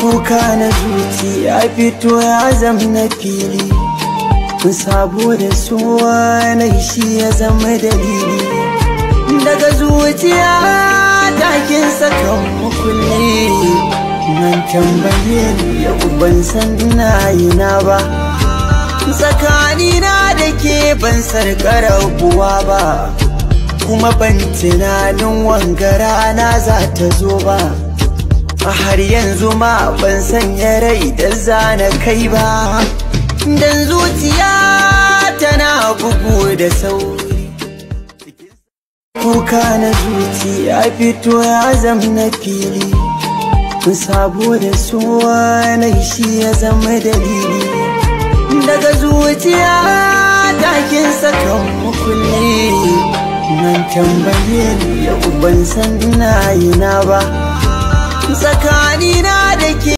kuka na zuci ya fito ya zama na fili sabo da suwa na shi ya zama dalili daga zuciya takin sakan mukulli nan tambaye ni yau ban san ina yi na ba tsakanina da ke ban sarkar kuwa ba kuma ban tunanin wangara na za ta zo ba a har yanzu ma ban sanya rai da zana kai ba dan zuciya tana bugu da sauri kuka na zuci ya fito ya zama na fili sabo da suwa na shi ya zama dalili daga zuciya takin sakan mukulli nan tambaye ni yau ban san ina yi na ba tsakanina da